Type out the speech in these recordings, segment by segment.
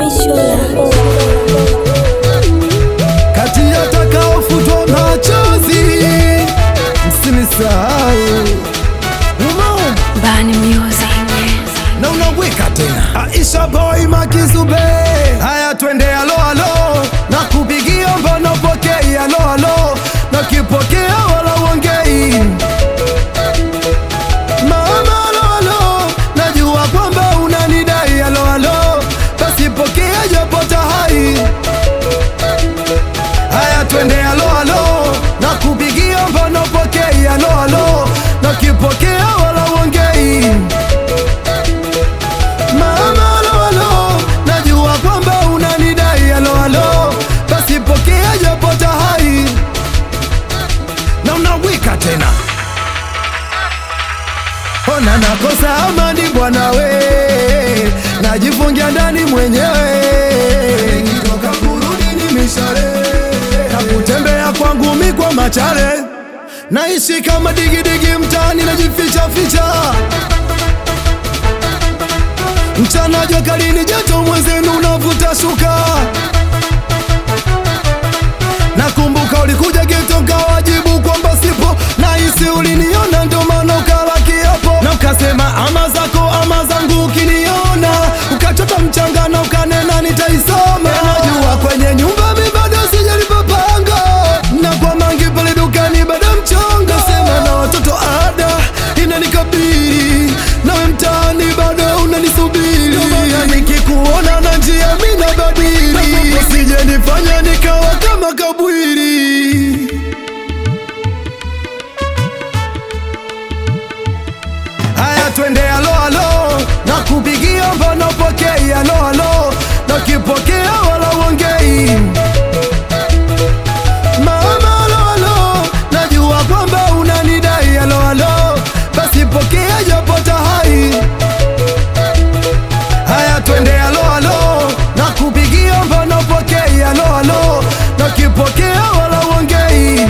Mishola. kati ya takaofutwa machozi, msinisahau Umeona? Bani Music. na unaweka tena Aisha boy Makizube, haya twende alo alo, na kupigia mbona upokei alo alo, na kipokea wala uongei mama alo alo, najua kwamba unanidai alo alo, basi pokea japo tahai haya twende alo alo, na kupigia mbona upokei alo alo, na kipokea wala uongei Mama alo alo, najua kwamba unanidai alo alo, basi pokea japo tahai na unawika tena. Ona nakosa amani bwana we, najifungia ndani mwenyewe, nikitoka kurudi ni mishale na kutembea kwangu mi kwa machare, naishi kama digidigi mtaani, najificha ficha mchana jua kali ni joto, mwenzenu unavuta shuka. Nakumbuka ulikuja geto kawajibu kwamba sipo, nahisi uliniona ndo maana ukala kiapo na ukasema ama zako ama zangu, ukiniona ukachota mchanga na ukanena nitaisoma. Najua kwenye nyumba mi bado sijalipopanga na kwa mangi pale dukani bado mchongo, sema na watoto ada inanikabili nawe mtaani bado unanisubiri, na nikikuona na njia mi nabadili, usije nifanya nikawa kama kabwiri. Haya, twende alo alo, na kupigia mbona pokei alo alo, na kipokea wala uongei Mama alo alo, najua kwamba unanidai alo alo, basi pokea japo tahai. Haya twende alo alo, na kupigia mbona pokei alo alo, na kipokea wala uongei.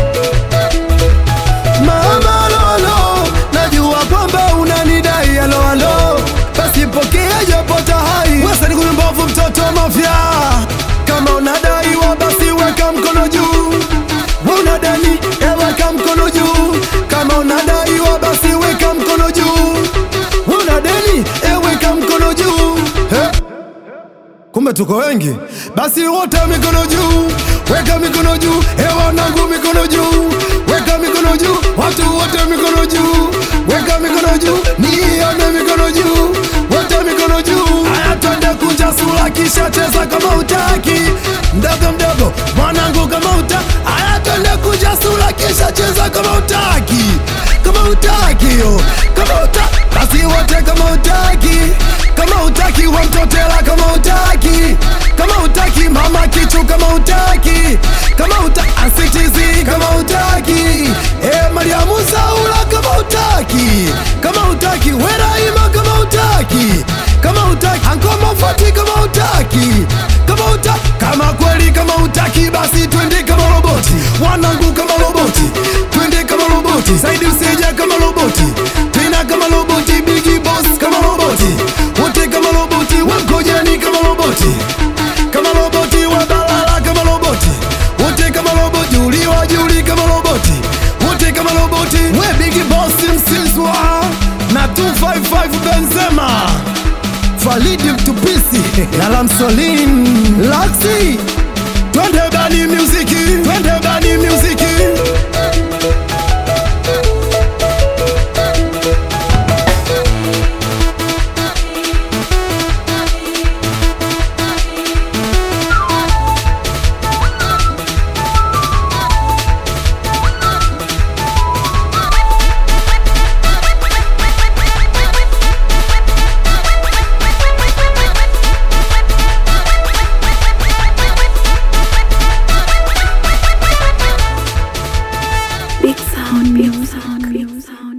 Mama alo alo, najua kwamba unanidai alo alo, basi pokea japo tahai. Wesa ni mbovu mtoto wa mafia, kama unadaiwa basi weka mkono juu. We unadani, eh, weka mkono juu. Kama unadaiwa basi weka mkono juu. We unadeni, eh, weka mkono juu. Eh? Kumbe tuko wengi, basi wote mikono juu, weka mikono juu, hewa wanangu mikono juu, weka mikono juu, watu wote mikono juu, weka mikono juu, nione mikono juu, wote mikono juu. Haya, twende kunja sura, kisha cheza kama utaki, mdogo mdogo mwanangu kama uta. Haya, twende kunja sura, kisha cheza kama utaki, kama utaki yo, kama uta, basi wote kama utaki, kama utaki wamtotela kama utaki kama utaki mama kichu kama utaki kama uta asitizi kama utaki e Mariamu Saula kama utaki kama utaki Weraima kama utaki kama utaki Ankoma Fati kama utaki kama uta kama kweli kama utaki basi twende kama roboti wanangu kama roboti twende kama roboti zaidi usije kama roboti tena kama roboti bigi boss kama roboti wote kama roboti wangojani kama roboti kama roboti wabalala kama roboti wote kama roboti uliwa juli kama roboti wote kama roboti we bigi boss msizwa na 255 Benzema Falidi Mtupisi Lala Msolin Laxi Twende bani muziki Twende bani